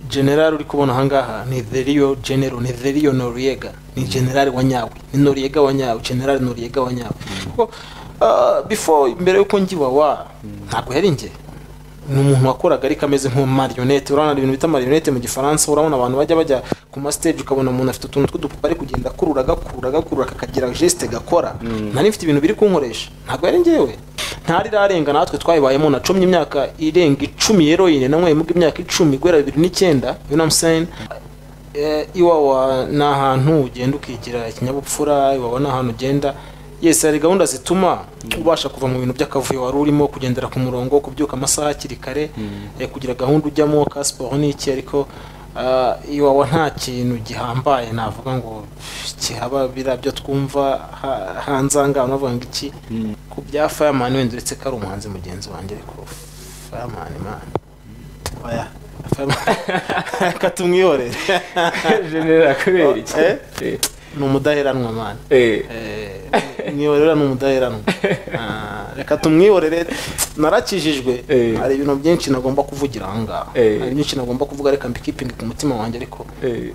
general uri kubona ahangaha ni Deliyo General ni Deliyo Noriega ni general wa nyawe ni Noriega wa nyawe general Noriega wa nyawe kuko ah, before mbere yuko ngiwa wa ntabwo yari njye ni umuntu wakoraga ariko ameze nk'umarionete urabona ibintu bita marionete mu gifaransa urabona abantu bajya bajya ku masiteji ukabona umuntu afite utuntu tw'udupupa ari kugenda akurura agakurura agakurura kakagira jesite gakora nari mfite ibintu biri kunkoresha ntabwo yari ngewe ntarirarenga natwe twayibayemo nacumye imyaka irenga icumi yeroyine nanyweyemo imyaka icumi guhera bibiri n'icyenda you know what I'm saying? Eh, iwawa ni ahantu ugenda ukigira ikinyabupfura iwawa ni ahantu ugenda yesi hari gahunda zituma ubasha kuva mu bintu by'akavuyo wari urimo kugendera ku murongo kubyuka amasaha hakiri kare eh, kugira gahunda ujyamo ka siporo ni iki ariko ah, iwawa nta kintu gihambaye navuga ngo kihaba biriya byo twumva ha- hanze aha ngaha bavuga ngo iki ku bya fireman wenda uretse ko ari umuhanzi mugenzi wanjye ariko fireman man oya Fireman- reka tumwihorere general kubera iki Eh? Eh, ni umudaheranwa mani eh. mwiyorera ni umudaheranwa Ah, reka tumwiyorere narakijijwe Eh. hari ibintu byinshi nagomba kuvugira ahangaha Eh. hari byinshi nagomba kuvuga reka mbikipinge ku mutima wanjye ariko Eh,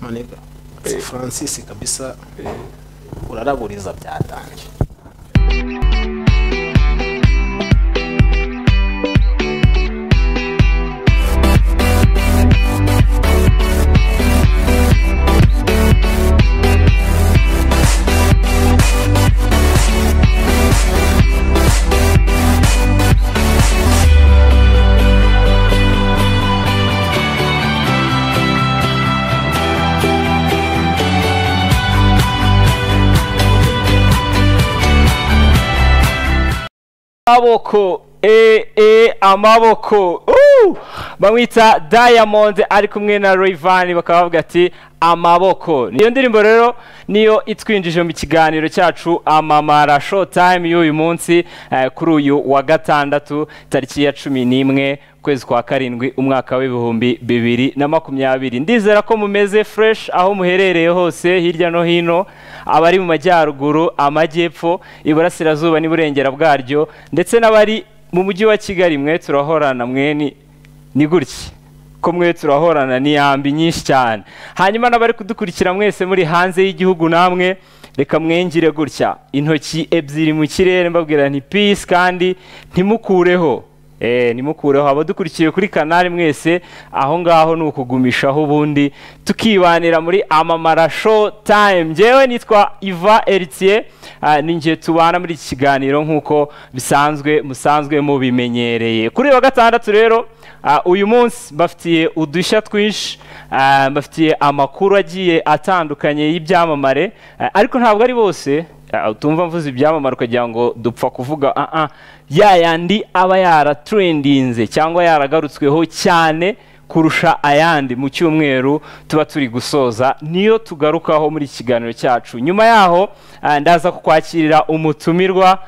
manega Eh. francis kabisa eh. uraraburiza byatangiye amaboko e e amaboko Uh! bamwita diamond ari kumwe na Rayvanny bakaba bavuga ati amaboko niyo ndirimbo rero niyo itwinjije mu kiganiro cyacu amamara showtime y'uyu munsi eh, kuri uyu wa gatandatu tariki ya cumi n'imwe ukwezi kwa karindwi umwaka w'ibihumbi bibiri na makumyabiri ndizera ko mumeze fresh aho muherereye hose hirya no hino abari mu majyaruguru amajyepfo iburasirazuba n'iburengera bwaryo ndetse n'abari mu mujyi wa kigali mwe turahorana mweni ni gutya ko mwe turahorana ni yambi nyinshi cyane hanyuma n'abari kudukurikira mwese muri hanze y'igihugu namwe reka mwengire gutya intoki ebyiri mu kirere mbabwira nti peace kandi ntimukureho Eh, nimukureho abadukurikiye kuri kanari mwese aho ngaho ni ukugumishaho ubundi tukibanira muri amamara show time njyewe nitwa iva eritiye ninjye tubana muri iki kiganiro nk'uko bisanzwe musanzwe mubimenyereye kuri uyu wa gatandatu rero Ah, uyu munsi bafitiye udushya twinshi ah, bafitiye amakuru agiye atandukanye y'ibyamamare ah, ariko ntabwo ari bose Ah, utumva mvuze ibyamamare ukagira ngo dupfa kuvuga ah ah ya yandi aba yaratrendinze cyangwa yaragarutsweho cyane kurusha ayandi mu cyumweru tuba turi gusoza niyo tugarukaho muri iki kiganiro cyacu nyuma yaho ah, ndaza kukwakirira umutumirwa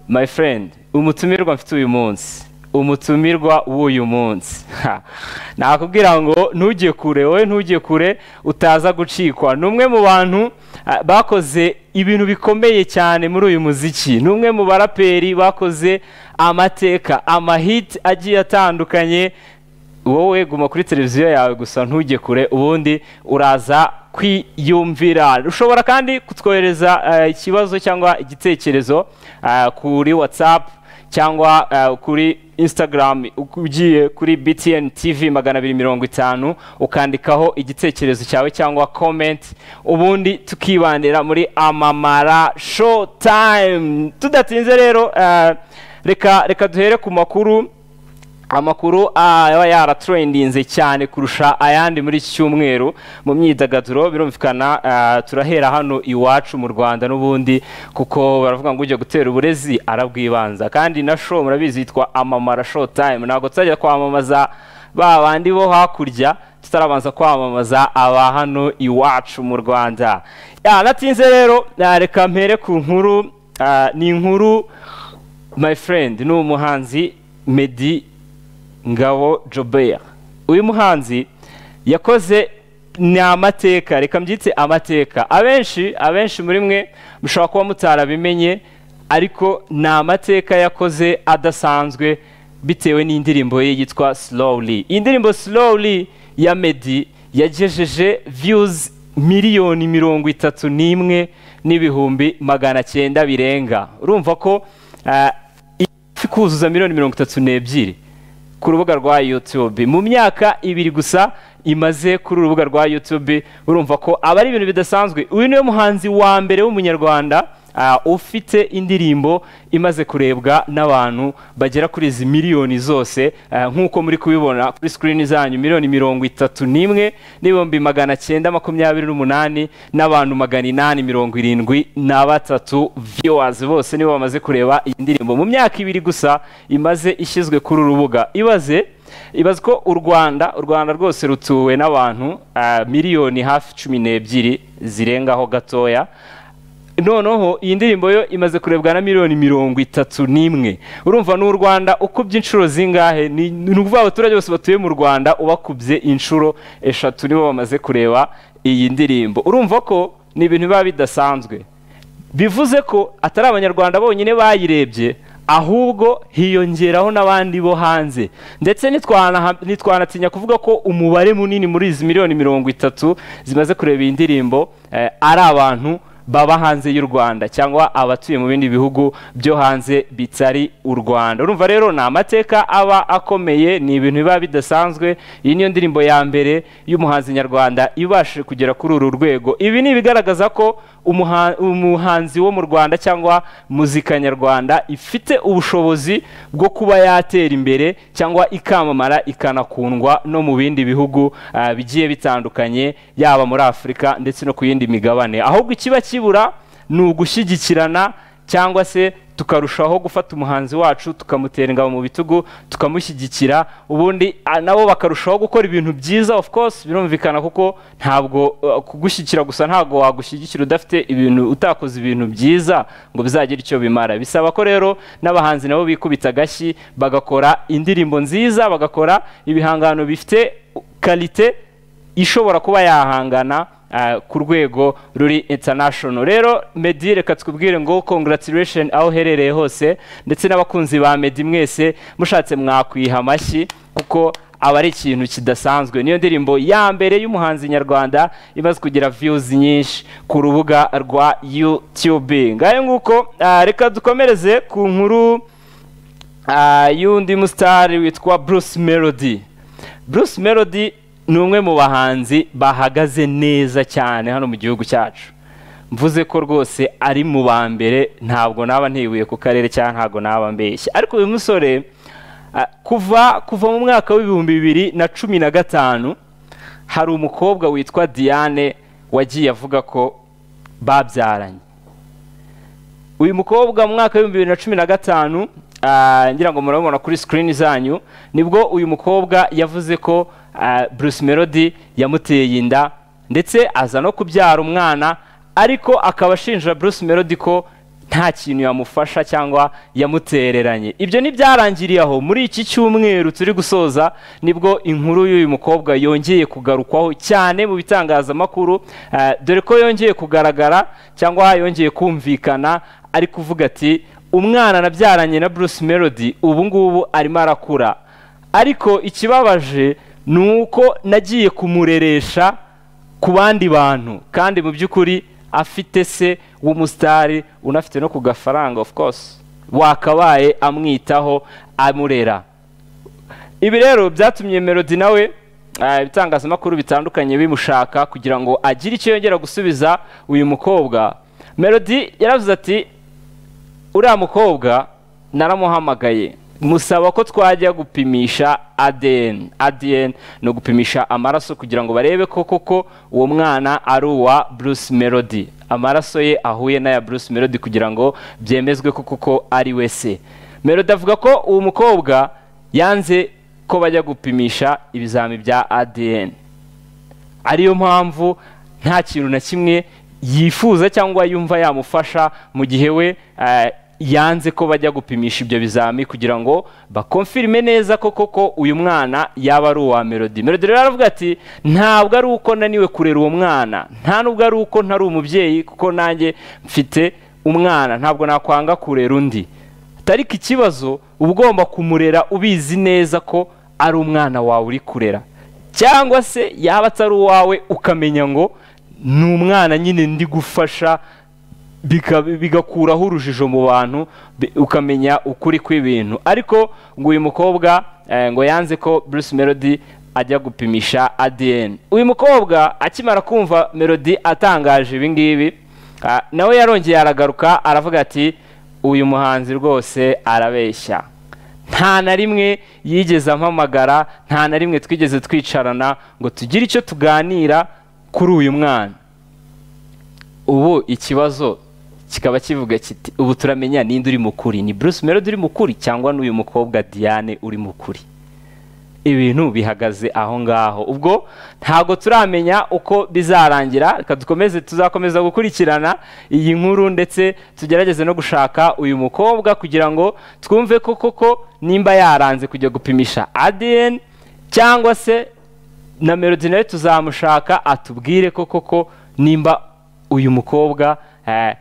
my friend umutumirwa mfite uyu munsi umutumirwa w'uyu munsi Ha. nakubwira ngo ntujye kure wowe ntujye kure utaza gucikwa ni umwe mu bantu ah, bakoze ibintu bikomeye cyane muri uyu muziki ni umwe mu baraperi bakoze amateka amahiti agiye atandukanye wowe guma kuri televiziyo yawe gusa ntujye kure ubundi uraza kwiyumvira ushobora kandi kutwohereza eh, ikibazo cyangwa igitekerezo eh, kuri whatsapp cyangwa eh, kuri instagram ugiye kuri btn tv magana abiri mirongo itanu ukandikaho igitekerezo cyawe cyangwa comment ubundi tukibandira muri amamara show time tudatinze rero eh, reka reka duhere ku makuru amakuru ah, aba yaratrendinze cyane kurusha ayandi muri iki cyumweru mu myidagaduro birumvikana ah, turahera hano iwacu mu rwanda n'ubundi kuko baravuga ngo ujya gutera uburezi arabwibanza kandi na show murabizi yitwa amamara show time ntabwo tuzajya kwamamaza ba bandi bo hakurya tutarabanza kwamamaza aba hano iwacu mu rwanda Ya, natinze rero ah, reka mpere ku nkuru ah, ni inkuru my friend ni umuhanzi Meddy Ngabo Jobert uyu muhanzi yakoze ni amateka reka mbyitse amateka abenshi abenshi muri mwe mushobora kuba mutarabimenye ariko ni amateka yakoze adasanzwe bitewe n'indirimbo ye yitwa slowly iyi ndirimbo slowly ya medi yagejeje viyuzi miliyoni mirongo itatu n'imwe n'ibihumbi magana cyenda birenga urumva ko ah, ifi kuzuza miliyoni mirongo itatu n'ebyiri ku rubuga rwa yutube mu myaka ibiri gusa imaze kuri urubuga rwa yutube urumva ko aba ari ibintu bidasanzwe uyu niwe muhanzi wa mbere w'umunyarwanda ah, ufite indirimbo imaze kurebwa n'abantu bagera kuri izi miliyoni zose ah, nk'uko muri kubibona kuri sikirini zanyu miliyoni mirongo itatu n'imwe n'ibihumbi magana cyenda makumyabiri n'umunani n'abantu magana inani mirongo irindwi na batatu viyowazi bose nibo bamaze kureba iyi ndirimbo mu myaka ibiri gusa imaze ishyizwe kuri uru rubuga ibaze ibaze ko u rwanda u rwanda rwose rutuwe n'abantu ah, miliyoni hafi cumi n'ebyiri zirengaho gatoya noneho iyi ndirimbo yo imaze kurebwa na miliyoni mirongo itatu n'imwe urumva ni u rwanda ukubye inshuro zingahe ni ni ukuvuga abaturage bose batuye mu rwanda ubakubye inshuro eshatu nibo bamaze kureba iyi ndirimbo urumva ko ni ibintu biba bidasanzwe bivuze ko atari abanyarwanda bonyine bayirebye ahubwo hiyongeraho n'abandi bo hanze ndetse nitwana- nitwanatinya kuvuga ko umubare munini muri izi miliyoni mirongo itatu zimaze kureba iyi ndirimbo eh, ari abantu baba hanze y'u rwanda cyangwa abatuye mu bindi bihugu byo hanze bitari u rwanda urumva rero ni amateka aba akomeye ni ibintu biba bidasanzwe iyi niyo ndirimbo ya mbere y'umuhanzi nyarwanda ibashije kugera kuri uru rwego ibi ni ibigaragaza ko umuha- umuhanzi wo mu rwanda cyangwa muzika nyarwanda ifite ubushobozi bwo kuba yatera imbere cyangwa ikamamara ikanakundwa no mu bindi bihugu ah, bigiye bitandukanye yaba muri afurika ndetse no ku yindi migabane ahubwo ikiba kibura ni ugushyigikirana cyangwa se tukarushaho gufata umuhanzi wacu tukamutera ingabo mu bitugu tukamushyigikira ubundi ah, nabo bakarushaho gukora ibintu byiza of course birumvikana kuko ntabwo uh, kugushyigikira gusa ntabwo wagushyigikira udafite ibintu utakoze ibintu byiza ngo bizagire icyo bimara bisaba ko rero n'abahanzi nabo bikubita agashyi bagakora indirimbo nziza bagakora ibihangano bifite karite ishobora kuba yahangana ah, ku rwego ruri international rero medi reka twibwire ngo congratulation aho uherereye hose ndetse n'abakunzi ba medi mwese mushatse mwakwiha amashyi kuko aba ari ikintu kidasanzwe niyo ndirimbo ya mbere y'umuhanzi nyarwanda imaze kugira views nyinshi ku rubuga rwa youtube ngayo nguko ah, reka dukomereze ku nkuru ah, y'undi musitari witwa bruce melody bruce melody ni umwe mu bahanzi bahagaze neza cyane hano mu gihugu cyacu mvuze ko rwose ari mu ba mbere ntabwo naba ntibuye ku karere cyangwa ntabwo naba mbeshye ariko uyu musore ah, kuva kuva mu mwaka w'ibihumbi bibiri na cumi na gatanu hari umukobwa witwa diane wagiye avuga ko babyaranye uyu mukobwa mu mwaka w'ibihumbi bibiri na cumi na gatanu ah, ngira ngo murabibona kuri sikirini zanyu nibwo uyu mukobwa yavuze ko ah, bruce melody yamuteye inda ndetse aza no kubyara umwana ariko akaba ashinja bruce melody ko nta kintu yamufasha cyangwa yamutereranye ibyo ntibyarangiriye aho muri iki cyumweru turi gusoza nibwo inkuru y'uyu mukobwa yongeye kugarukwaho cyane mu bitangazamakuru ah, dore ko yongeye kugaragara cyangwa yongeye kumvikana ari kuvuga ati umwana nabyaranye na bruce melody ubu ngubu arimo arakura ariko ikibabaje ni uko nagiye kumureresha ku bandi bantu kandi mu by'ukuri afite se w'umusitari unafite no ku gafaranga of course wakabaye amwitaho amurera ibi rero byatumye melody nawe ah, ibitangazamakuru bitandukanye bimushaka kugira ngo agire icyo yongera gusubiza uyu mukobwa melody yaravuze ati uriya mukobwa naramuhamagaye musaba ko twajya gupimisha ADN ADN ni ugupimisha amaraso kugira ngo barebe ko koko uwo mwana ari uwa Bruce Melody amaraso ye ahuye n'aya Bruce Melody kugira ngo byemezwe ko koko ari we se Melody avuga ko uwo mukobwa yanze ko bajya gupimisha ibizami bya ADN ariyo mpamvu nta kintu na kimwe yifuza cyangwa yumva yamufasha mu gihe we eh, yanze ko bajya gupimisha ibyo bizami kugira ngo bakomfirime neza ko koko uyu mwana yaba ari uwa melody melody rero aravuga ati ntabwo ari uko naniwe kurera uwo mwana nta nubwo ari uko ntari umubyeyi kuko nanjye mfite umwana ntabwo nakwanga kurera undi tariki ikibazo uba ugomba kumurera ubizi neza ko ari umwana wawe uri kurera cyangwa se yaba atari uwawe ukamenya ngo ni umwana nyine ndi gufasha bika- bigakuraho urujijo mu bantu bi- ukamenya ukuri kw'ibintu ariko ngo uyu mukobwa eh, ngo yanze ko bruce melody ajya gupimisha adn uyu mukobwa akimara kumva melody atangaje ibi ngibi ah, nawe yarongeye aragaruka aravuga ati uyu muhanzi rwose arabeshya nta na rimwe yigeze ampamagara nta na rimwe twigeze twicarana ngo tugire icyo tuganira kuri uyu mwana ubu ikibazo kikaba kivuga kiti ubu turamenya ninde uri mu kuri ni bruce melody uri mu kuri cyangwa n'uyu mukobwa diane uri mu kuri ibintu bihagaze aho ngaho ubwo ntabwo turamenya uko bizarangira reka dukomeze tuzakomeza gukurikirana iyi nkuru ndetse tugerageze no gushaka uyu mukobwa kugira ngo twumve ko koko nimba yaranze kujya gupimisha ADN cyangwa se na melody nawe tuzamushaka atubwire ko koko nimba uyu mukobwa eh,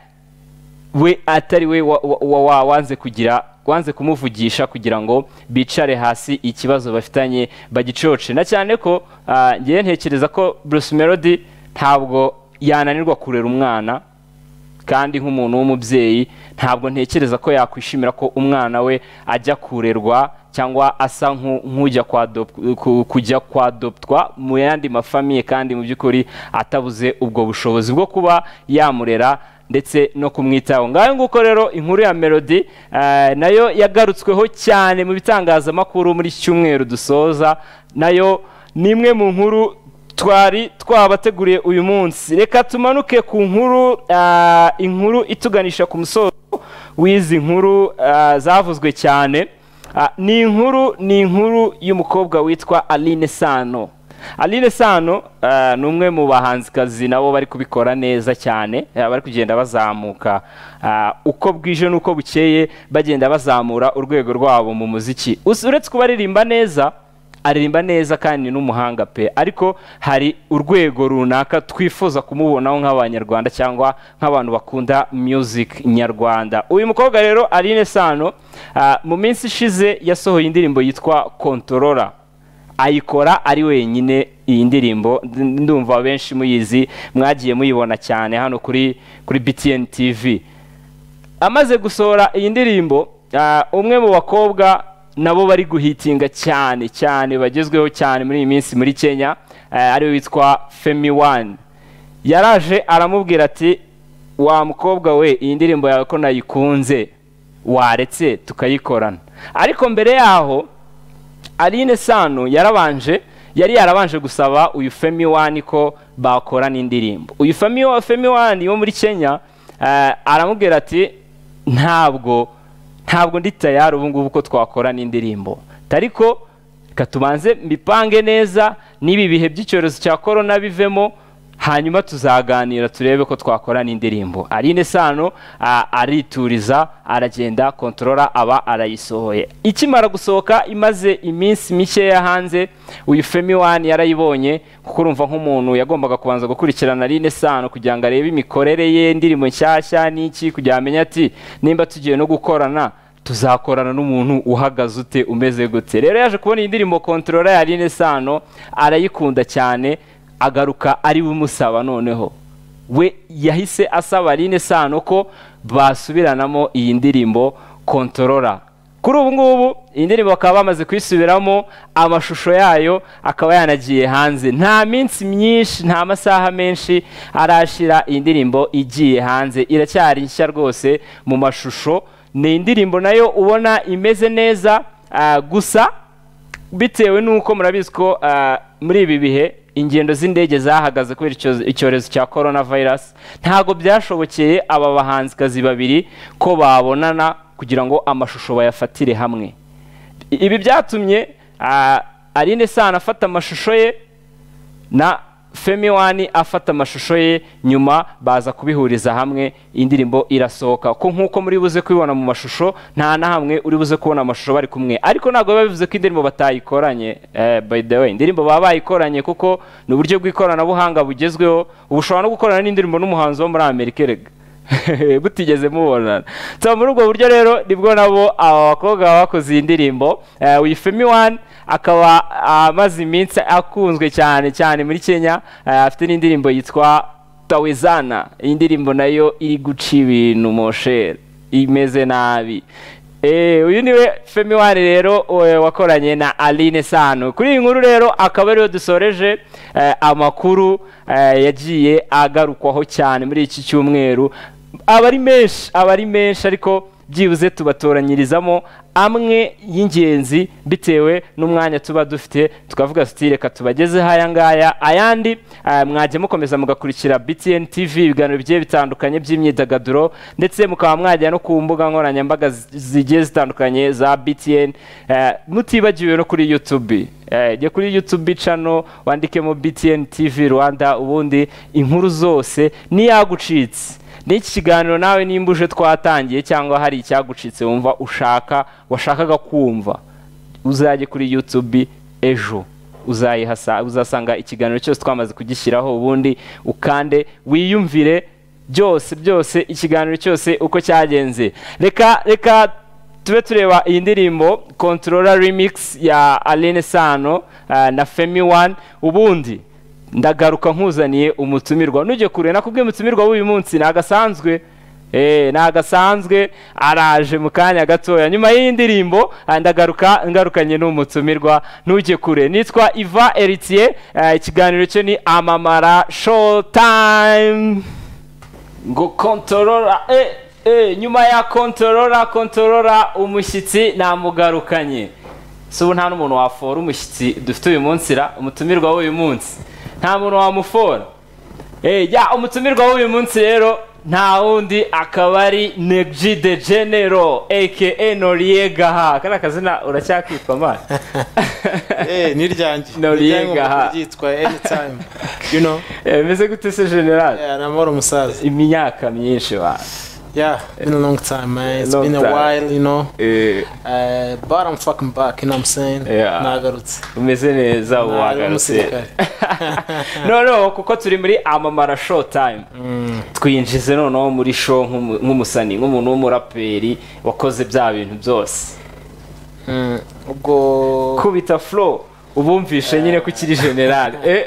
we atari we wa- wa- wa- wa- wanze kugira wanze kumuvugisha kugira ngo bicare hasi ikibazo bafitanye bagicoce na cyane ko ah, ngewe ntekereza ko bruce melody ntabwo yananirwa kurera umwana kandi nk'umuntu w'umubyeyi ntabwo ntekereza ko yakwishimira ko umwana we ajya kurerwa cyangwa asa nk'u- nk'ujya kwadop- ku- kujya kwadoptwa mu yandi mafamiye kandi mu by'ukuri atabuze ubwo bushobozi bwo kuba yamurera ndetse no kumwitaho ngaho nguko rero inkuru ya melody eh, nayo yagarutsweho cyane mu bitangazamakuru muri iki cyumweru dusoza nayo ni imwe mu nkuru twari twabateguriye uyu munsi reka tumanuke ku nkuru ah, inkuru ituganisha ku musozo w'izi nkuru ah, zavuzwe cyane Ah, ni inkuru ni inkuru y'umukobwa witwa aline sano aline sano ah, ni umwe mu bahanzikazi nabo bari kubikora neza cyane ah, bari kugenda bazamuka Ah, uko bwije n'uko bukeye bagenda bazamura urwego rwabo mu muziki Us- uretse kubaririmba neza aririmba neza kandi ni n'umuhanga pe ariko hari urwego runaka twifuza kumubonaho nk'abanyarwanda cyangwa nk'abantu bakunda music nyarwanda uyu mukobwa rero Aline Sano ah, mu minsi ishize yasohoye indirimbo yitwa Controller ayikora ari wenyine iyi ndirimbo Ndi- ndumva abenshi muyizi mwagiye muyibona cyane hano kuri kuri BTN TV amaze gusohora iyi ndirimbo ah, umwe mu bakobwa nabo bari guhitinga cyane cyane bagezweho cyane muri iyi minsi muri kenya ah, ariwe witwa femi wani yaraje aramubwira ati wa mukobwa we iyi ndirimbo yawe ko nayikunze waretse tukayikorana ariko mbere yaho Aline Sano yarabanje yari yarabanje gusaba uyu Femi Wani ko bakorana indirimbo uyu Femi wa- Femi Wani wo muri Kenya eh, aramubwira ati ntabwo ntabwo ndi tayari ubu ngubu ko twakorana indirimbo ariko reka tubanze mipange neza n'ibi bihe by'icyorezo cya korona bivemo hanyuma tuzaganira turebe ko twakorana indirimbo Aline Sano a- arituriza aragenda kontorora aba arayisohoye ikimara gusohoka imaze iminsi mikeya hanze uyu Femi One yarayibonye kuko urumva nk'umuntu yagombaga kubanza gukurikirana Aline Sano kugira ngo arebe imikorere ye indirimbo nshyashya n'iki kugira ngo amenye ati nimba tugiye no gukorana tuzakorana n'umuntu uhagaze ute umeze gute rero yaje kubona iyi ndirimbo kontorora ya Aline Sano arayikunda cyane agaruka ari bumusaba noneho we yahise asaba Aline Sano ko basubiranamo iyi ndirimbo kontorora kuri ubu ngubu iyi ndirimbo bakaba bamaze kuyisubiramo amashusho yayo akaba yanagiye hanze nta minsi myinshi nta masaha menshi arashira iyi ndirimbo igiye hanze iracyari nshya rwose mu mashusho ni indirimbo nayo ubona imeze neza ah, gusa bitewe n'uko murabizi ko ah, muri ibi bihe ingendo z'indege zahagaze kubera icyo- icyorezo cya corona virus ntabwo byashobokeye aba bahanzikazi babiri ko babonana kugira ngo amashusho bayafatire hamwe I- ibi byatumye ah, Aline Sano afata amashusho ye na Femi Wani afata amashusho ye nyuma baza kubihuriza hamwe indirimbo irasohoka ko nk'uko muri buze kubibona mu mashusho nta na hamwe uri buze kubona amashusho bari kumwe ariko ntabwo biba bivuze ko indirimbo batayikoranye eh, by the way indirimbo baba bayikoranye kuko ni uburyo bw'ikoranabuhanga bugezweho ubu ushobora no gukorana n'indirimbo n'umuhanzi wo muri Amerika erega butigeze mubonana so muri ubwo buryo rero nibwo nabo aba bakobwa bakoze iyi ndirimbo eh, uyu Femi One akaba amaze iminsi akunzwe cyane cyane muri kenya eh, afite n'indirimbo yitwa tawezana iyi ndirimbo nayo iri guca ibintu moshere imeze nabi Eh, uyu niwe Femi Wari rero we- wakoranye na Aline Sano kuri iyi nkuru rero akaba ariyo dusoreje eh, amakuru eh, yagiye agarukwaho cyane muri iki cyumweru aba ari menshi aba ari menshi ariko byibuze tubatoranyirizamo amwe y'ingenzi bitewe n'umwanya tuba dufite tukavuga tuti reka tubagezeho aya ngaya ayandi eh, mwajya mukomeza mugakurikira BTN TV ibiganiro bigiye bitandukanye by'imyidagaduro ndetse mukaba mwajya no ku mbuga nkoranyambaga zi- zigiye zitandukanye za BTN eh, mutibagiwe no kuri YouTube Eh, jya kuri YouTube channel wandikemo BTN TV Rwanda ubundi inkuru zose niyagucitse n'iki kiganiro nawe nimba uje twatangiye cyangwa hari icyagucitse wumva ushaka washakaga kumva uzajye kuri youtube ejo uzayihasa uzasanga ikiganiro cyose twamaze kugishyiraho ubundi ukande wiyumvire byose byose ikiganiro cyose uko cyagenze reka reka tube tureba iyi ndirimbo controller remix ya Aline Sano eh, na Femi One ubundi ndagaruka nkuzaniye umutumirwa nujye kure nakubwiye umutumirwa w'uyu munsi ni agasanzwe Eh, ni agasanzwe araje mu kanya gatoya nyuma y'iyi ndirimbo ah, ndagaruka ngarukanye n'umutumirwa ntujye kure nitwa Iva Eritier eh, ikiganiro cyo ni Amamara Show Time ngo kontorora eh, eh, nyuma ya kontorora kontorora umushyitsi namugarukanye si ubu nta n'umuntu wafora umushyitsi dufite uyu munsi ra umutumirwa w'uyu munsi nta muntu wamufora eh, ya umutumirwa w'uyu munsi rero nta wundi akaba ari negji de genero aka noriega ha kariya kazina uracyakitwa mani Eh, ni ryanjye No Ni ryanjye rienga, nkunda ha. kuryitwa anytime you know Eh, meze gute se generali yeah, namahoro umusaza imyaka myinshi ba yeah been a long time man it's Long been a time. while you know eh, Uh, but I'm fucking back, you know what I'm saying? Yeah. Nagarutse. umeze neza Nari wagarutse umusirikare. no no kuko turi muri amamara show time twinjize noneho muri show nk'umu- nk'umusani nk'umuntu w'umuraperi wakoze bya bintu byose Mm, Ubwo kubita flow ubumvishe nyine ko ukiri generale Eh,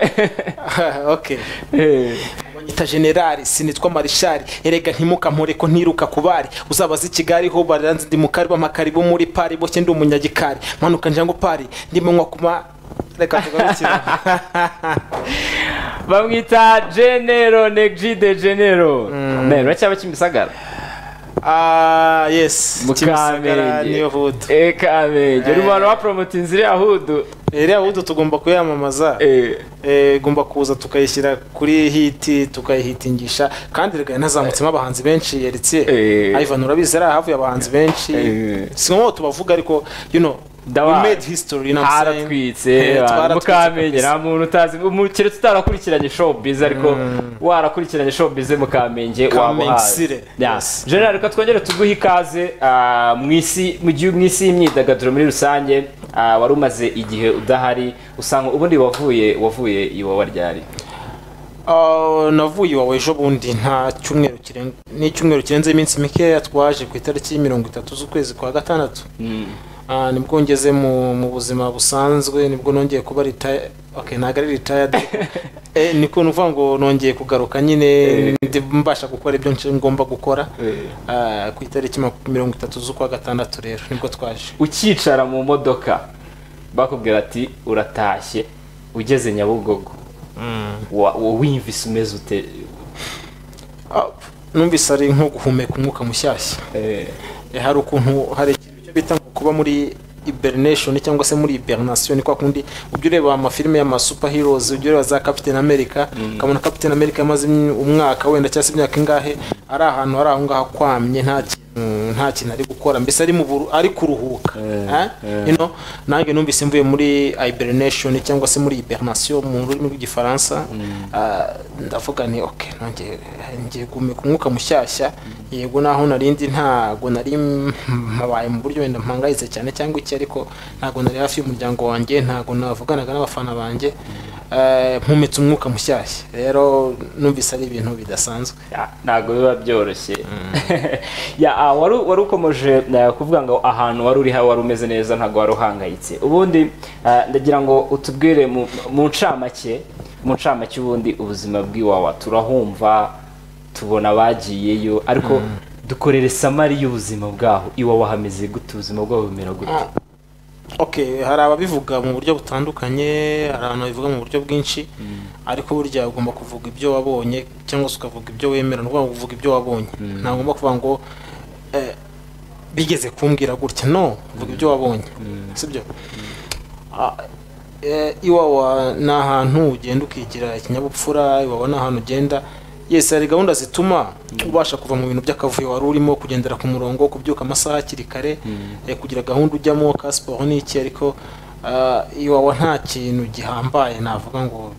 okay. eh. Banyita generali sinitwa marishari erega ntimukampore ko ntiruka kubari uzabaza i Kigali ho baranze ndi mukari b'amakari bo muri pari boshye ndi umunyagikari mpanuka njango pari ndimo nywa kuma reka tugarukira bamwita genero negji de genero Men, uracyaba kimisagara ah yes Kimisagara niyo hudu mukamenge kamenge uri mu bantu bapromotinze iriya hudu iriya hudu tugomba kuyamamaza Eh. Eh, igomba kuza tukayishyira kuri hiti tukayihitingisha kandi reka yanazamutsemo abahanzi benshi yeretse Eh. Ivan urabizi ari ahavuye abahanzi benshi Eh. si ngombwa tubavuga ariko you know Ndabazi. we made history you know what I'm saying? haratwitse Eh, mukamenya twaratwitse nta muntu utazi umukire tutarakurikiranye showbiz ariko warakurikiranye showbiz mukamenge Kamensire. Yes. general reka twongere tuguhe ikaze ah, mu isi mu gihe mu isi y'imyidagaduro muri rusange ah, wari umaze igihe udahari usanga ubundi wavuye wavuye iwawa ryari Ah, navuye iwawe ejo bundi nta cyumweru kirenga ni icyumweru kirenze iminsi mikeya twaje ku itariki mirongo itatu z'ukwezi kwa gatandatu Ah, nibwo ngeze mu, mu buzima busanzwe nibwo nongeye kuba retire okay ntabwo ari retired eh, niko nuvuga ngo nongeye kugaruka nyine ndi mbasha gukora ibyo nce- ngomba gukora Eh. Ah, ku itariki maku- mirongo itatu z'ukwa gatandatu rero nibwo twaje ukicara mu modoka bakubwira ati uratashye ugeze nyabugogo wa- wa- wumvise umeze ute Ah, numvise ari nko guhumeka umwuka mushyashya Eh, Eh, hari ukuntu hari ikintu cyo bita ngo kuba muri hibernation cyangwa se muri hibernation ni kwa kundi ujya ureba amafilime y'ama superheroes ujya ureba za Captain America ukabona Captain America yamaze imyi- umwaka wenda cyangwa se imyaka ingahe ari ahantu ari aho ngaho akwamye nta kintu nta kintu ari gukora mbese ari mu buru- ari kuruhuka Eh, you know, nanjye numvise mvuye muri hibernation cyangwa se muri hibernation mu rurimi rw'igifaransa ah, ndavuga ni okay nanjye ngiye guhumeka umwuka mushyashya yego naho narindi ntago nari mpabaye mu buryo wenda mpangayitse cyane cyangwa iki ariko ntago nari hafi y'umuryango wanjye ntago navuganaga n'abafana banjye eh, mpumetse umwuka mushyashya rero numvise ari ibintu bidasanzwe Ya, ntabwo biba byoroshye Ya, ah, wari wari ukomeje eh, kuvuga ngo ahantu wari uri hawe wari umeze neza ntabwo wari uhangayitse ubundi eh, ndagira ngo utubwire mu mu ncamake mu ncamake ubundi ubuzima bw'iwawa turahumva tubona abagiyeyo ariko dukorere samari y'ubuzima bwaho iwawa hameze gute ubuzima bwaho bumera gute okay hari ababivuga mu buryo butandukanye hari abantu babivuga mu buryo bwinshi ariko burya ugomba kuvuga ibyo wabonye cyangwa se ukavuga ibyo wemera ni ukuvuga ngo uvuga ibyo wabonye ntabwo ugomba kuvuga ngo eh, bigeze kumbwira gutya no vuga ibyo wabonye sibyo Ah, eh, iwawa ni ahantu ugenda ukigira ikinyabupfura iwawa ni ahantu ugenda yes hari gahunda zituma ubasha kuva mu bintu by'akavuyo wari urimo kugendera ku murongo kubyuka amasaha hakiri kare eh, kugira gahunda ujyamo ka siporo n'iki ariko ah, iwawa nta kintu gihambaye navuga ngo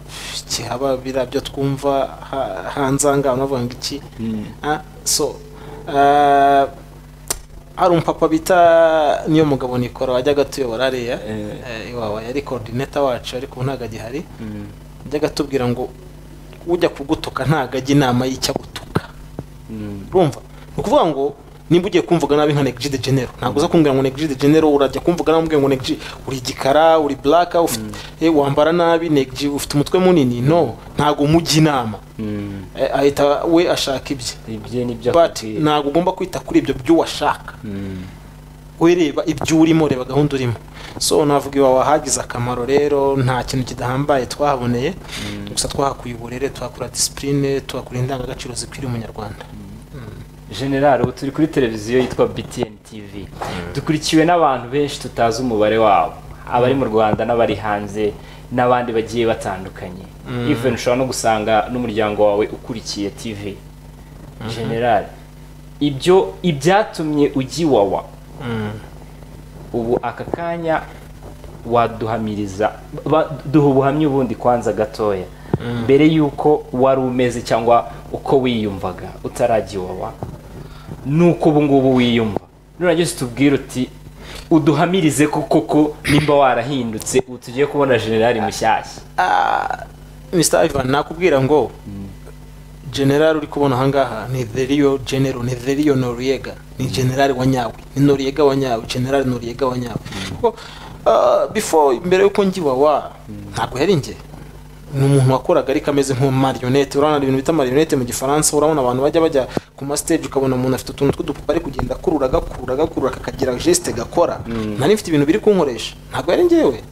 kihaba biriya byo twumva ha- hanze aha ngaha unavuga ngo iki Ah, so ah, hari umupapa bita niyo mugabo nikora wajyaga tuyobora hariya Eh. eh, iwawa yari korodineta wacu ariko ubu ntabwo agihari yajyaga atubwira ngo ujya kugutuka ntabwo ajya inama y'icyo agutuka urumva ni ukuvuga ngo nimba ugiye kumvuga nabi nka negiji de genero ntabwo uza kumbwira ngo negiji de genero urajya kumvuga nabi umubwira ngo negiji uri igikara uri buraka ufite- eh, wambara nabi negiji ufite umutwe munini no ntabwo umujya inama Eh, ahita we ashaka ibye ibyo ni byo but ntabwo ugomba kwita kuri ibyo by'uwashaka ureba ibyo urimo reba gahunda urimo so navuga iwawe hagize akamaro rero nta kintu kidahambaye twahaboneye gusa twahakuye uburere tuhakura disipurine tuhakura indangagaciro zikwiriye umunyarwanda general ubu turi kuri televiziyo yitwa btn tv dukurikiwe n'abantu benshi tutazi umubare wabo abari mu rwanda n'abari hanze n'abandi bagiye batandukanye even ushobora no gusanga n'umuryango wawe ukurikiye tv general ibyo ibyatumye ujya iwawa ubu aka kanya waduhamiriza ba- duha ubuhamya ubundi kwanza gatoya mbere y'uko wari umeze cyangwa uko wiyumvaga utarajya iwawa nuko ubu ngubu wiyumva nurangiza utubwire uti uduhamirize ko koko nimba warahindutse ubu tugiye kubona generali mushyashya Mr. Ivan nakubwira ngo general uri kubona ahangaha ni Delio General ni Delio Noriega ni general wa nyawe ni Noriega wa nyawe general Noriega wa nyawe kuko ah, before mbere yuko ngiwa wa ntabwo yari njye ni umuntu wakoraga ariko ameze nka marionette urabona ibintu bita marionette mu gifaransa urabona abantu bajya bajya ku ma stage ukabona umuntu afite utuntu tw'udupupa ari kugenda akurura agakurura agakurura kakagira geste gakora nari mfite ibintu biri kunkoresha ntabwo yari njyewe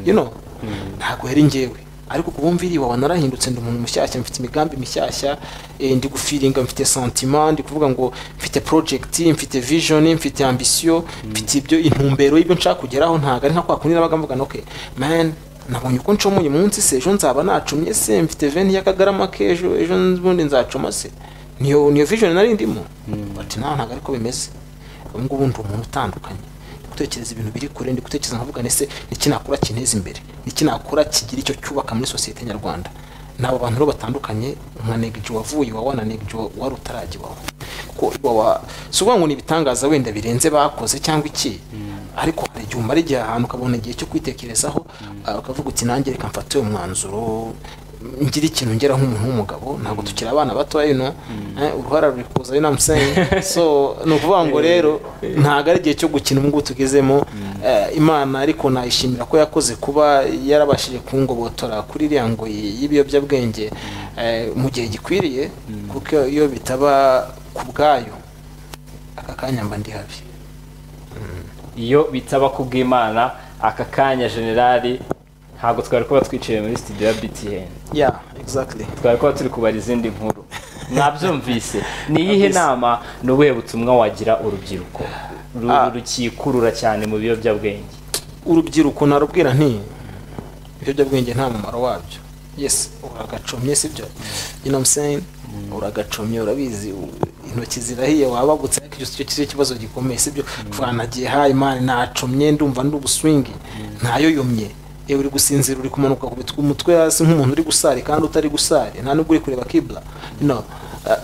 you know ntabwo yari njyewe ariko ku bumva iriwa narahindutse ndi umuntu mushyashya mfite imigambi mishyashya eh, ndi gufiringa mfite sentiment ndi kuvuga ngo mfite project mfite vision mfite ambition mfite ibyo intumbero y'ibyo nshaka kugeraho ntabwo ari nka kwa kundi nabaga mvuga ngo, okay man nabonye uko ncomoye umunsi se ejo nzaba nacumye se mfite veni y'akagarama k'ejo ejo n'ubundi nzacuma se niyo niyo vision nari ndimo but nawe ntabwo ariko bimeze ubu ngubu ndi umuntu utandukanye gutekereza ibintu biri kure ndi gutekereza nkavuga nese niki nakora kinteza imbere niki nakora kigira icyo cyubaka muri sosiyete nyarwanda nabo bantu rero batandukanye nka negiji wavuye iwawa na negiji wa- wari utarajya iwawa kuko iwawa si ukuvuga ngo ni ibitangaza wenda birenze bakoze cyangwa iki ariko hari igihe umara igihe ahantu ukabona igihe cyo kwitekerezaho ah, ukavuga uti nanjye reka mfate uyu mwanzuro ngira ikintu ngera nk'umuntu w'umugabo ntabwo tukiri abana batoya ino eh, uruhara ruri kuza ari namusenyi so ni ukuvuga ngo rero ntabwo ari igihe cyo gukina ubu ngubu tugezemo Eh, imana ariko nayishimira ko yakoze kuba yarabashije kungobotora kuri iriya ngoyi y'ibiyobyabwenge eh, mu gihe gikwiriye kuko iyo bitaba ku bwayo aka kanya mba ndi habi iyo bitaba kubw'imana aka kanya generali ntabwo twari kuba twiciye muri studio ya btn yeah exactly twari kuba turi kubara izindi nkuru mwabyumvise ni iyihe nama ni ubuhe butumwa wagira urubyiruko Ru- Ah. rukikurura cyane mu biyobyabwenge urubyiruko narubwira nti ibiyobyabwenge nta mumaro wabyo yes uragacomye sibyo you know what I'm saying uragacomye urabizi u- intoki zirahiye wabagutse ariko icyo si cyo kibazo- kibazo gikomeye sibyo kuva nagiye hayi mani nacomye ndumva ndi ubuswingi ntayo yomye yewe uri gusinzira uri kumanuka ku bitwe umutwe hasi nk'umuntu uri gusari kandi utari gusari nta nubwo uri kureba kibla you know, uh,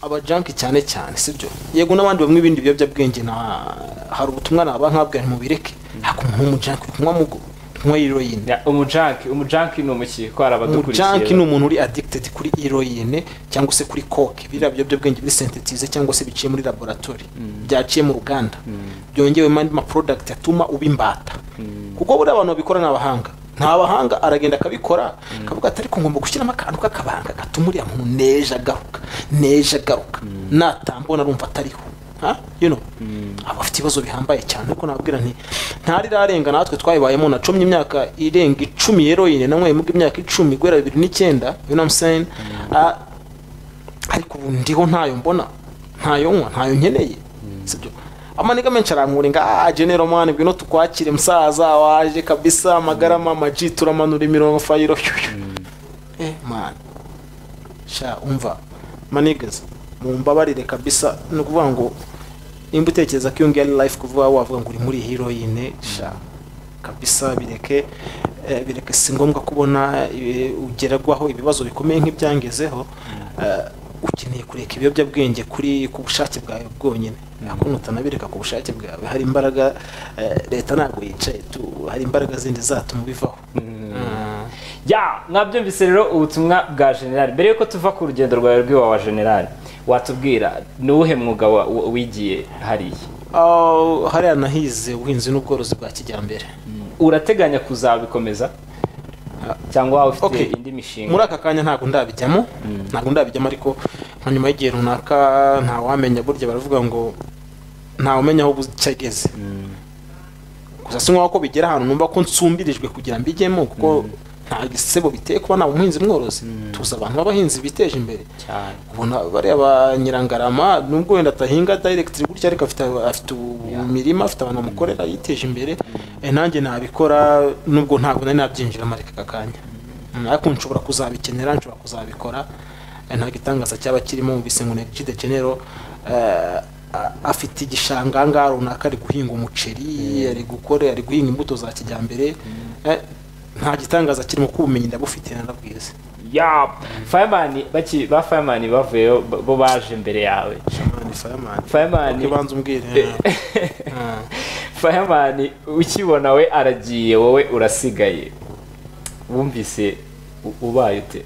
abajanki cyane cyane sibyo yego n'abandi bamwe ibindi biyobyabwenge na hari ubutumwa naba nkabwira nti mubireke haka umuntu w'umujanki uri kunywa mugo kunywa heroine Ya, umujanki umujanki ni umukinnyi utwara umujanki ni abadukurikiye umuntu uri addicted kuri heroine cyangwa se kuri coke biriya biyobyabwenge biri sintetize cyangwa se biciye muri laboratori byaciye mu ruganda byongewemo andi maproduct atuma uba imbata kuko buriya abantu babikora ni abahanga nta bahanga aragenda akabikora akavuga ati ariko ngomba gushyiramo akantu k'akabanga gatuma uriya muntu neje agaruka neje agaruka natambona arumva atariho Ha? you know aba afite ibibazo bihambaye cyane ariko nababwira nti ntarirarenga natwe twayibayemo nacomye imyaka irenga icumi yeroyine nanyweye mu imyaka icumi guhera bibiri n'icyenda you know what I'm saying? Ah, ariko ubu ndiho ntayo mbona ntayo nywa ntayo nkeneye sibyo amaniga menshi arankura ah genero mani ngwino tukwakire musaza waje kabisa amagara mama ji turamanura imirongo fayiro eh mani sha umva manigeze mumbabarire kabisa ni ukuvuga ngo nimba utekereza ko iyo ngiyo ari life kuvuga wavuga ngo uri muri heroine sha kabisa bireke eh, bireke si ngombwa kubona eh, ugerwaho ibibazo bikomeye nk'ibyangezeho Eh, ukeneye kureka ibiyobyabwenge kuri ku bushake bwawe bwonyine ntabwo utanabireka ku bushake bwawe hari imbaraga eh, leta ntabwo yicaye tu hari imbaraga zindi zatuma bivaho ya mwabyumvise rero ubutumwa bwa generali mbere yuko tuva ku rugendo rwawe rw'iwawa generali watubwira ni uwuhe mwuga wa- wa- wigiye hariya Ah, hariya nahize ubuhinzi n'ubworozi bwa kijyambere urateganya kuzabikomeza cyangwa waba ufite Okay. indi muri mishinga aka kanya ntabwo ndabijyamo ntabwo ndabijyamo ariko nka nyuma y'igihe runaka ntawamenya burya baravuga ngo ntawamenya aho bukigeze gusa si nkaho ko bigera ahantu numva ko nsumbirijwe kugira mbijyemo kuko nta gisebo biteye kuba naba umuhinzi mworozi tuzi abantu b'abahinzi biteje imbere cyane ubona bariya ba nyirangarama nubwo wenda adahinga dayiregitiri gutya ariko afite afite imirima afite abantu bamukorera yiteje imbere Eh, nanjye nabikora nubwo ntabwo nari nabyinjiramo ariko aka kanya Mm, ariko nshobora kuzabikenera nshobora kuzabikora Eh, nta gitangaza cyaba kirimo mu ngo negicide genero eh, a- afite igishanga ahangaha runaka ari guhinga umuceri ari gukora ari guhinga imbuto za kijyambere Eh, nta gitangaza kirimo kuko ubumenyi ndabufite narabwize ya fayamani baki ba fayamani bavuyeyo bo- bo baje imbere yawe Shamani, Fireman. Fireman. Ukibanza umbwire fayamani ukibona we aragiye wowe urasigaye wumvise u- ubaye ute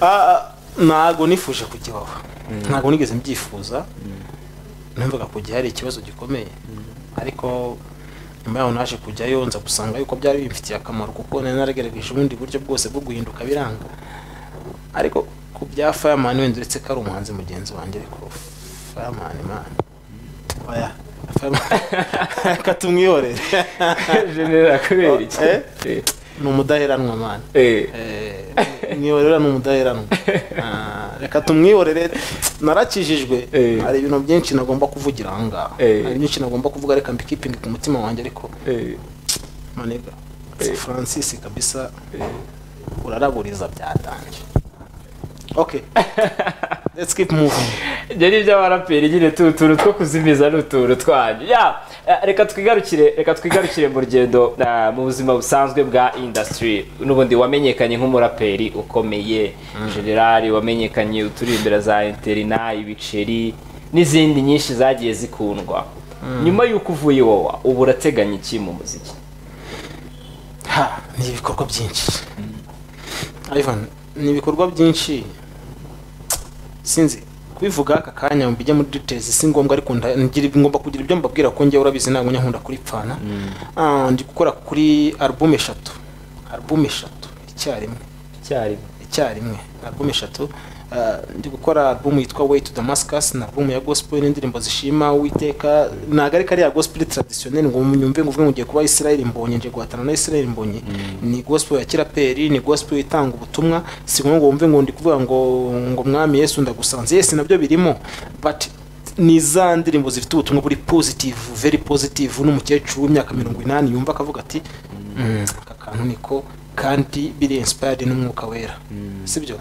Ah, ntago nifuje kujya iwawa ntago nigeze mbyifuza numvaga kujya hari ikibazo gikomeye ariko nyuma yaho naje kujyayo nza gusanga yuko byari bimfitiye akamaro kuko nari naragerageje ubundi buryo bwose bwo guhinduka biranga ariko ku bya fireman wenda uretse ko ari umuhanzi mugenzi wanjye ariko fireman man oya Fireman. reka tumwihorere generali kubera iki Eh? ni umudaheranwa man Eh. mwiyorera ni umudaheranwa Ah, reka tumwiyorere narakijijwe Eh. hari ibintu byinshi nagomba kuvugira aha ngaha Eh. hari byinshi nagomba kuvuga reka mbikipinge ku mutima wanjye ariko Eh. manega Eh. francis kabisa Eh. uraraburiza byatangiye okay let's keep moving ibyo ni iby'abaraperi nyine tu tuntu two kuzimiza ni utuntu twanyu ya eh, reka twigarukire reka twigarukire mu rugendo eh, mu buzima busanzwe bwa industry n'ubundi wamenyekanye nk'umuraperi ukomeye generali wamenyekanye uturi imbere za interina ibiceri n'izindi nyinshi zagiye zikundwa nyuma y'uko uvuye wowa ubu urateganya iki mu muziki ha ni ibikorwa byinshi ivan ni ibikorwa byinshi sinzi kubivuga aka kanya mbijya muri details si ngombwa ariko nda- ngira ibi- ngomba kugira ibyo mbabwira ko njyewe urabizi ntabwo njya nkunda kuripfana Ah, ndi gukora kuri album eshatu album eshatu icyarimwe icyarimwe icyarimwe album eshatu Ah, ndi gukora album yitwa way to damascus na album ya gospel n'indirimbo zishima uwiteka ntabwo ariko ari ya gospel traditionnel ngo munyumve ngo uvuge ngo ugiye kuba israel mbonye nje guhatana na israel mbonye ni gospel ya kiraperi ni gospel itanga ubutumwa si ngombwa ngo wumve ngo ndi kuvuga ngo ngo mwami yesu ndagusanze yesi nabyo birimo but ni za ndirimbo zifite ubutumwa buri positive very positive n'umukecuru w'imyaka mirongo inani yumva akavuga ati "Mm, aka kantu niko kandi biri inspired n'umwuka wera sibyo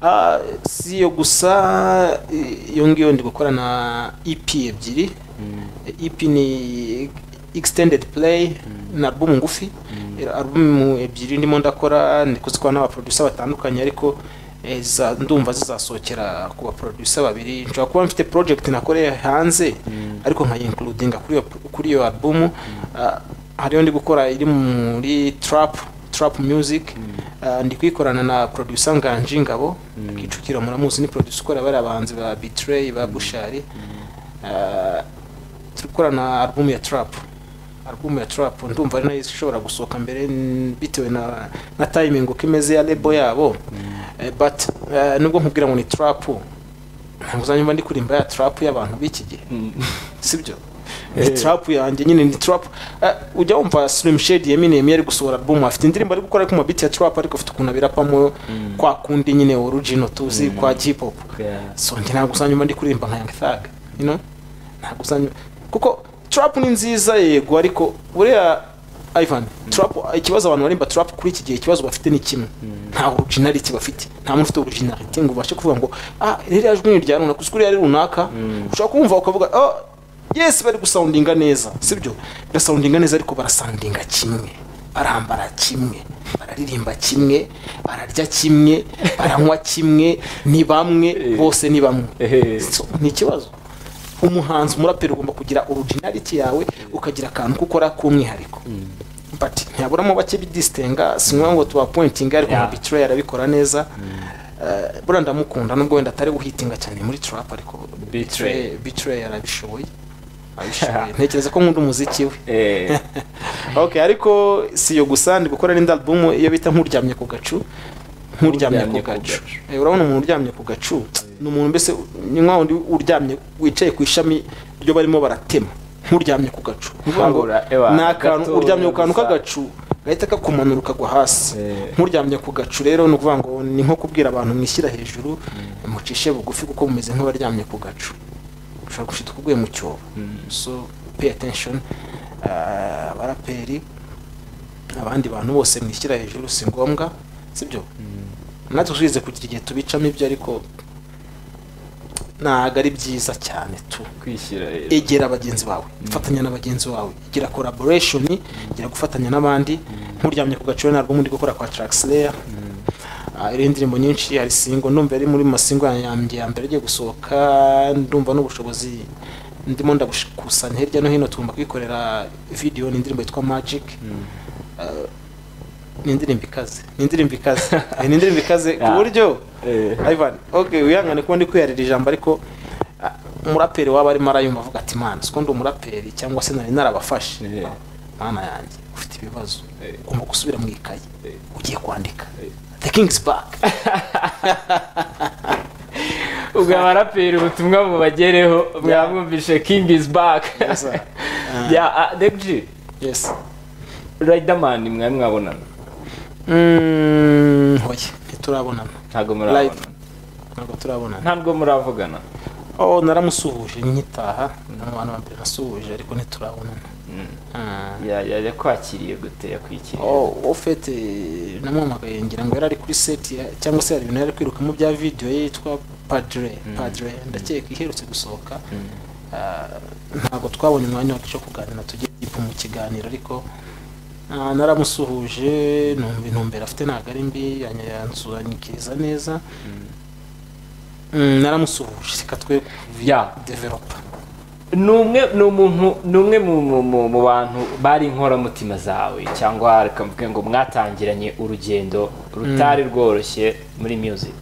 Ah, si iyo gusa eh, iyo ngiyo ndi gukora na ep ebyiri ep ni extended play na album ngufi album ebyiri ndimo ndakora ndi kuzikora n'abaproducer batandukanye ariko eh, za- ndumva zizasohokera ku baproducer babiri nshobora kuba mfite project nakoreye hanze ariko nkayincludinga kuri iyo kuri iyo album Ah, hariyo ndi gukora iri muri trap trap music Ah, ndi kuyikorana na producer nganji ngabo kicukira muramuzi ni producer ukora bari abahanzi ba betray ba bushari Ah, turi gukora na album ya trap album ya trap ndumva ari nayo ishobora gusohoka mbere n- bitewe na na timing uko imeze ya label yabo Eh, but eh, nubwo nkubwira ngo ni trap ntabwo uzanyumva ndi kurimba ya trap y'abantu b'iki gihe sibyo ni trap yanjye nyine ni trap Eh, ujya wumva slim shade yeminem yari gusohora album afite indirimbo ari gukora ariko mu beat ya trap ariko afite ukuntu abirapamo kwa kundi nyine original tuzi kwa hip hop so njye ntabwo uzanyuma ndi kuririmba nka Young Thug you know ntabwo uzanyuma kuko trap ni nziza yego ariko buriya Ivan trap ikibazo abantu barimba trap kuri iki gihe ikibazo bafite ni kimwe nta originality bafite nta muntu ufite originality ngo ubashe kuvuga ngo ah ririya jwi ni irya runaka uzi ari runaka ushobora kumva ukavuga oh yes bari gusoundinga neza sibyo barasoundinga neza ariko barasoundinga kimwe barambara kimwe bararirimba kimwe bararya kimwe baranywa kimwe ni bamwe bose ni bamwe Ehe. So, ni ikibazo umuhanzi umuraperi ugomba kugira originality yawe ukagira akantu ko ukora k'umwihariko but ntiyaburamo bake bidisitenga sinywa ngo tubapointinga ariko Yeah. nka bitray arabikora neza Eh, buriya ndamukunda nubwo wenda atari guhitinga cyane muri trap ariko Betray. bitray bitray arabishoboye arabishoboye ntekereza ko nkunda umuziki we Eh, okay ariko si iyo gusa ndi gukora n'indi album iyo bita nk'uryamye ku gacu nk'uryamye ku Nk'uryamye ku gacu gacu. Eh, urabona umuntu uryamye ku gacu ni umuntu mbese ni nka wundi uryamye wicaye ku ishami ryo barimo baratema nk'uryamye ku gacu Ni ukuvuga ngo Habura, ewa, ni akantu gato uryamye ku kantu gusa. k'agacu gahita kakumanura ukagwa hasi Eh. nk'uryamye ku gacu rero ni ukuvuga ngo ni nko kubwira abantu mwishyira hejuru mucishe bugufi kuko mumeze nk'abaryamye ku gacu ushobora gushita uko uguye mu cyobo so pay attention Ah, abaraperi abandi bantu bose mwishyira hejuru si ngombwa sibyo natwe twize kugira igihe tubicamo ibyo ariko ntabwo ari byiza cyane tu kwishyira rero egera bagenzi bawe fatanya na bagenzi bawe gira collaboration gira gufatanya n'abandi nkuryamye ku gacu ntabwo muri gukora kwa Traxler Ah, iriho indirimbo nyinshi hari singo ndumva yari muri masingo yanjye ya mbere agiye gusohoka ndumva n'ubushobozi ndimo ndabukusanya hirya no hino tugomba kwikorera video ni indirimbo yitwa magic Ah, ni indirimbo ikaze ni indirimbo ikaze ni indirimbo ikaze ku Yeah. buryo Eh. Ivan okay wihangane kuba ndi kwiyarira ijambo ariko ah, umuraperi waba arimo arayumva avuga ati mana siko ndi umuraperi cyangwa se nari narabafashe Eh. mana yanjye ufite ibibazo Eh. ugomba gusubira mu ikayi Eh. ugiye kwandika Eh. the king's back ubwo abaraperi ubutumwa bubagereho mwamwumvishe king is back Yes, sir. Ah. ya degji yes riderman mwari mwabonana Mm, oya ntiturabonana ntabwo live murabonana ntabwo turabonana ntabwo muravugana oh naramusuhuje nkitaha ni abantu ba mbere nasuhuje ariko ntiturabonana Ah. Ya- ya- yakwakiriye gute yakwikiriye Oh, ofete namuhamagaye ngira ngo yari ari kuri set ya- cyangwa se hari ibintu yari ari kwirukamo bya video ye yitwa Padre Padre ndakeka iherutse gusohoka Ah, ntabwo twabonye umwanya wacu wo kuganira tugiye dipu mu kiganiro ariko ah, naramusuhuje numva intumbero afite ntabwo ari mbi yanya- yansuhanyikiriza neza Mm, naramusuhuje reka twe Ya. developa ni umwe ni umuntu ni umwe mu- mu- mu- mu bantu bari inkoramutima zawe cyangwa reka mvuge ngo mwatangiranye urugendo rutari rworoshye muri music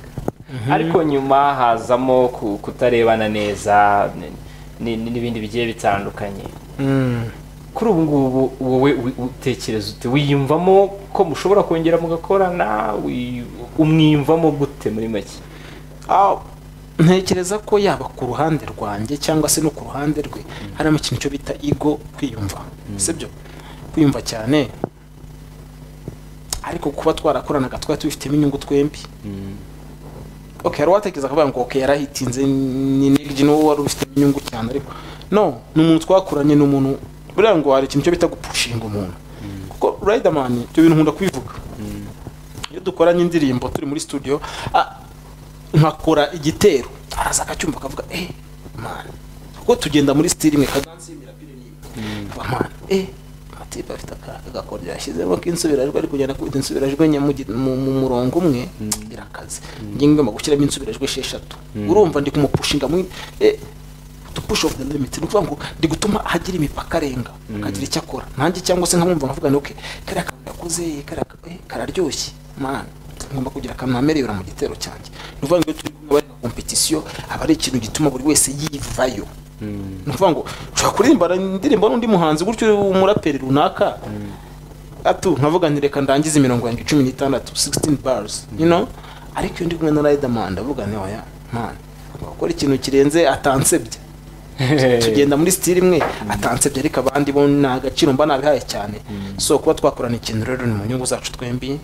ariko nyuma hazamo ku- kutarebana neza ni- ni- ni- n'ibindi bigiye bitandukanye Mm. kuri ubu ngubu wowe wi- utekereza ute wiyumvamo ko mushobora kongera mugakorana wi- umwiyumvamo gute muri make Ah, ntekereza ko yaba ku ruhande rwanjye cyangwa se no ku ruhande rwe harimo ikintu cyo bita ego kwiyumva sibyo kwiyumva cyane ariko kuba twarakoranaga twari tubifitemo inyungu twembi okay hari uwatekereza akavuga ngo okay yarahitinze ni negiji n'uwo wari ubifitemo inyungu cyane ariko no ni umuntu twakoranye ni umuntu buriya ngo hari ikintu cyo bita gupushinga umuntu kuko riderman ibyo bintu nkunda kubivuga iyo dukoranye indirimbo turi muri studio ah, nkakora igitero araza akacyumva akavuga eh mana kuko tugenda muri stili imwe kadansi y'imwe rapire n'iyindi Nkavuga, mana eh amatipe afite akaga gakora yashyizemo k'insubirajwi ari kugenda akubita insubirajwi enye mu gi- mu- mu murongo umwe birakaze njye ngomba gushyiramo insubirajwi esheshatu urumva ndi kumupushinga mu eh, to push off the limit ni ukuvuga ngo ndi gutuma hagira imipaka arenga akagira icyo akora nanjye cyangwa se nkamwumva nkavuga nti okay kariya kantu yakoze kariya ka- eh, kararyoshye man ngomba kugira akamwamerera mu gitero cyanjye ni ukuvuga ngo iyo turi kumwe bari nka competition aba ari ikintu gituma buri wese yivayo ni ukuvuga ngo ushobora kuririmba indirimbo n'undi muhanzi gutyo umuraperi runaka atu nkavuga nti reka ndangize imirongo yanjye cumi n'itandatu 16 bars you know ariko iyo ndi kumwe na Riderman ndavuga nti oya man gukora ikintu kirenze atansebye tugenda muri sitiri imwe atansebye ariko abandi bo nta gaciro mba nabihaye cyane so kuba twakorana ikintu rero ni mu nyungu zacu twembi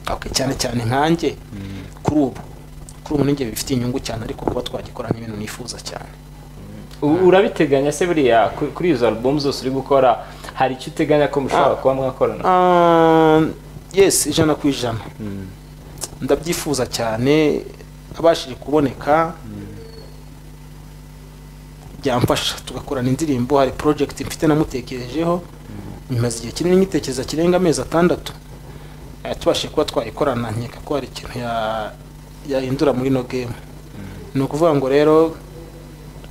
Okay, cyane cyane nkanjye kuri ubu kuri ubu ninjye bifitiye inyungu cyane ariko kuba twagikorana ibintu nifuza cyane U- urabiteganya se buriya ku- kuri izo alubumu zose uri gukora hari icyo uteganya ko mushobora kuba mwakorana Ah, yes ijana ku ijana ndabyifuza cyane abashije kuboneka byamfasha tugakorana indirimbo hari project mfite namutekerejeho bimaze igihe kinini nyitekereza kirenga amezi atandatu Eh, tubashije kuba twayikorana nkeka ko hari ikintu ya- yahindura muri no game ni ukuvuga ngo rero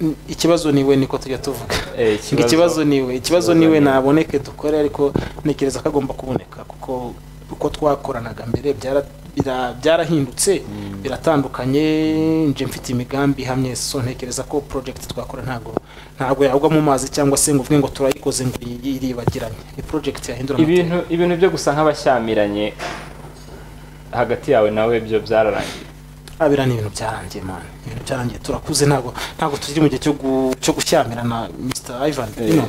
n- ikibazo niwe niko tujya tuvuga ngo Eh, ikibazo- ikibazo niwe ikibazo ikibazo niwe niwe. naboneke dukore ariko ntekereza ko agomba kuboneka kuko uko twakoranaga mbere byara- bira- byarahindutse biratandukanye nje mfite imigambi ihamye so ntekereza ko project twakora ntabwo ntabwo yagwa mu mazi cyangwa se ngo uvuge ngo turayikoze ngo iyi- iyi iribagiranye ni project yahindura amateka. ibintu ibintu byo gusa nk'abashyamiranye hagati yawe nawe byo byararangiye abira ni ibintu byarangiye man ibintu byarangiye turakuze ntabwo ntabwo tukiri mu gihe cyo gu- cyo gushyamirana na Mr Ivan you know,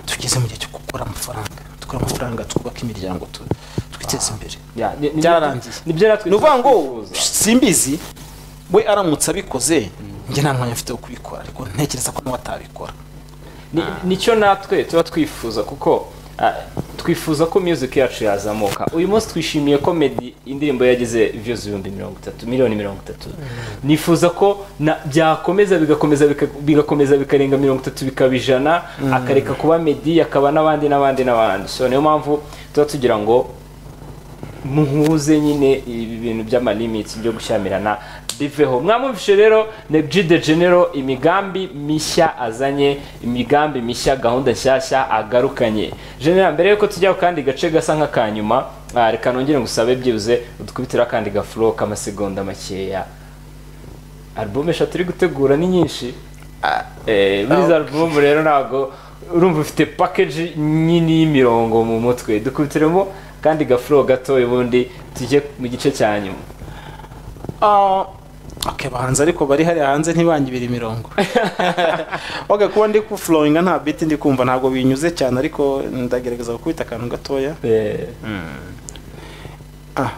tugeze mu gihe cyo gukora amafaranga dukora amafaranga twubaka imiryango tu- twiteze imbere Ya, ni- ni- Byararangiye. nibyo natwe ni ukuvuga ngo twifuza. simbizi we aramutse abikoze njye nta mwanya mfite wo kubikora ariko ntekereza ko nawe atabikora Ni- nicyo natwe tuba twifuza kuko ah, twifuza ko music yacu yazamuka uyu munsi twishimiye ko meddy indirimbo yagize views ibihumbi mirongo itatu miliyoni mirongo itatu nifuza ko na byakomeza bigakomeza bika- bigakomeza bikarenga mirongo itatu bikaba ijana akareka kuba meddy akaba n'abandi n'abandi n'abandi so niyo mpamvu tuba tugira ngo muhuze nyine ibi bintu by'amalimitsi byo gushyamirana biveho mwamwumvishe rero Nebji de Genero imigambi mishya azanye imigambi mishya gahunda nshyashya agarukanye General mbere yuko tujya ku kandi gace gasa nk'akanyuma ah, reka nongere ngusabe byibuze udukubitira akandi gafuro k'amasegonda makeya alubumu eshatu uri gutegura ni nyinshi Eh, muri izo alubumu rero ntabwo urumva ufite pakeji nini y'imirongo mu mutwe dukubitiremo kandi gafuro gatoya ubundi tujye mu gice cya nyuma Ah, okay bahanze ariko bari hariya hanze ntibangibira imirongo oga kuba ndi ku flowinga nta beat ndi kumva ntabwo binyuze cyane ariko ndagerageza gukubita akantu gatoya Eh, Ah.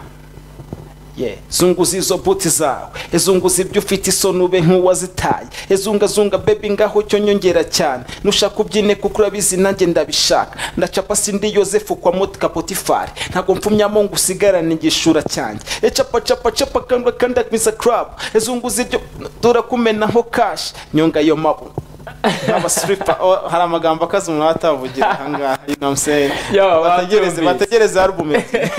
Yeah. zunguza izo buti zawe ezunguza ibyo ufite isoni ube nk'uwazitaye ezungazunga bebi ngaho cyo nyongera cyane nushaka ubyine kuko urabizi nanjye ndabishaka ndacapa sindi yosefu kwa motika potifari ntabwo mpfumyamo ngo usigarane igishura cyanjye ecapa capa capa kanda kanda misa club ezunguza ibyo turakumena nko kashi nyonga ayo mabu n'abasiripa oh, hari amagambo akaze umuntu aba atavugira ahangaha you know what I'm saying? Yo, bategereze babyumvise. bategereze album ebyiri.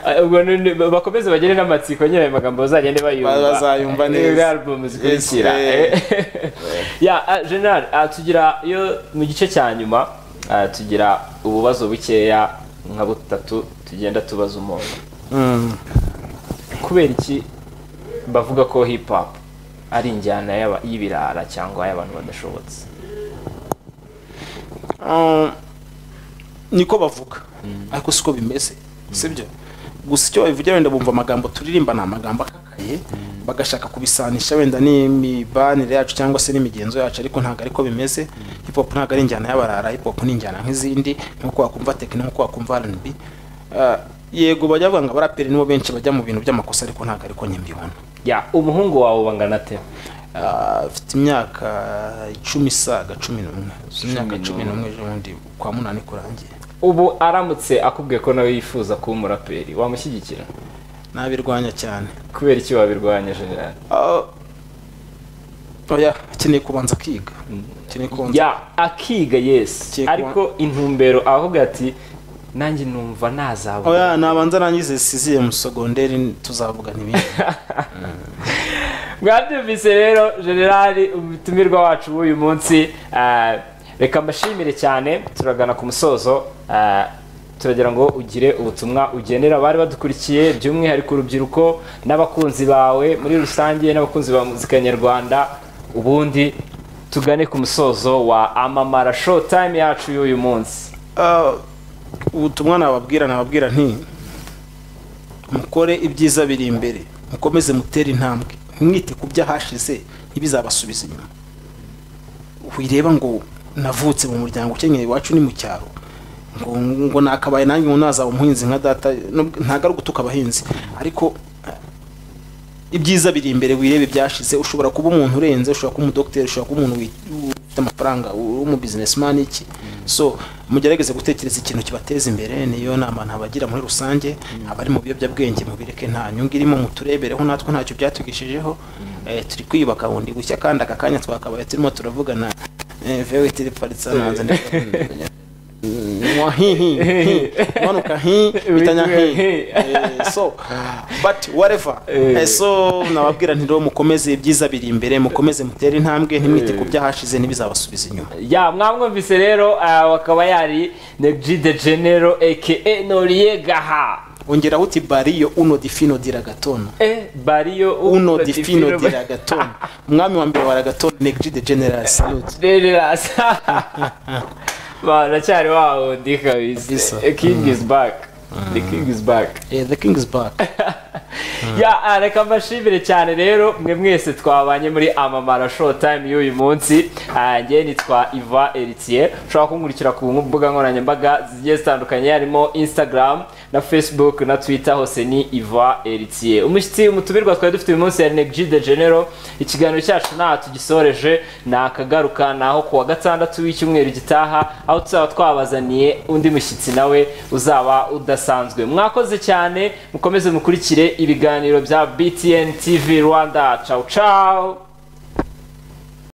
ah, ubwo none bakomeze bagere n'amatsiko nyine ayo magambo bazagende bayumva Bazayumva neza. Eh, muri alubumu zikurikira Yes, Eh. ya ah, general ah, tugira iyo mu gice cya nyuma ah, tugira ububazo bukeya nka butatu tugenda tubaza umuntu kubera iki bavuga ko hip hop ari injyana y'aba- y'ibirara cyangwa y'abantu badashobotse Ah, niko bavuga ariko siko bimeze sibyo gusa icyo babivugira wenda bumva amagambo turirimba ni amagambo akakaye bagashaka kubisanisha wenda n'imibanire yacu cyangwa se n'imigenzo yacu ariko ntabwo ariko bimeze hip hop ntabwo ari injyana y'abarara hip hop ni injyana nk'izindi nk'uko wakumva techno nk'uko wakumva R&B Ah, yego bajya bavuga ngo abaraperi nibo benshi bajya mu bintu by'amakosa ariko ntabwo ariko njye mbibona ya umuhungu wawe bangana ate Ah, mfite imyaka icumi saga cumi n'umwe imyaka cumi n'umwe ejo bundi kwa munani kurangiye ubu aramutse akubwiye ko nawe yifuza kuba umuraperi wamushyigikira nabirwanya cyane kubera iki wabirwanya general Ah, oya akeneye kubanza akiga akeneye kubanza ya akiga yes Akekwa- ariko intumbero avuga ati nanjye numva nazabona oya nabanza arangize siziye mu sogonderi tuzavuga n'ibindi mwabyumvise rero generali umutumirwa wacu w'uyu munsi ah, reka mbashimire cyane turagana ku musozo ah, turagira ngo ugire ubutumwa ugenera abari badukurikiye by'umwihariko urubyiruko n'abakunzi bawe muri rusange n'abakunzi ba muzika nyarwanda ubundi tugane ku musozo wa amamara show time yacu y'uyu munsi Ah, ubutumwa nababwira nababwira nti mukore ibyiza biri imbere mukomeze mutere intambwe mwite ku byahashize ntibizabasubiza inyuma wireba ngo navutse mu muryango ukenyeye iwacu ni mu cyaro ngo ngo nakabaye nanjye ngo nazaba umuhinzi nka data nubwo- ntabwo ari ugutuka abahinzi ariko ibyiza biri imbere wirebe byashize ushobora kuba umuntu urenze ushobora kuba umudogiteri ushobora kuba umuntu wi- ufite amafaranga w'umu businessman iki so mugerageze gutekereza ikintu kibateza imbere niyo nama ntabagira muri rusange abari mu biyobyabwenge mubireke nta nyungu irimo muturebereho natwe ntacyo byatugishijeho Eh, turi kwiyubaka bundi gushya kandi aka kanya twakabaye turimo turavugana eh, vewe tiriparitsa nanze ndi- mwa hi hi hi manuka hi bitanya hi Eh, so but whatever Eh, so nababwira nti rero mukomeze ibyiza biri imbere mukomeze mutere intambwe ntimwite ku byahashize ntibizabasubiza inyuma ya mwamwumvise rero ah, wakaba yari Negi de Genero aka Noriegaha wongeraho uti bariyo uno di fino di ragatono eh bariyo uno di fino di ragatono umwami wa mbere wa ragatono negri de general salute Dererasa baracyari wawo ndi kabisa Kabisa. A king is back the king is back Eh, the king is back ya ah, reka mbashimire cyane rero mwe mwese twabanye muri amamara show time y'uyu munsi Ah, njye nitwa iva eritier ushobora kunkurikira ku mbuga nkoranyambaga zigiye zitandukanye harimo instagram na facebook na twitter hose ni iva eritier umushyitsi umutumirwa twari dufite uyu munsi yari negji de genero ikiganiro cyacu ntaho tugisoreje nakagaruka naho kuwa gatandatu w'icyumweru gitaha aho tuzaba twabazaniye undi mushyitsi nawe uzaba udasanzwe mwakoze cyane mukomeze mukurikire ibiganiro bya btn tv rwanda ciao ciao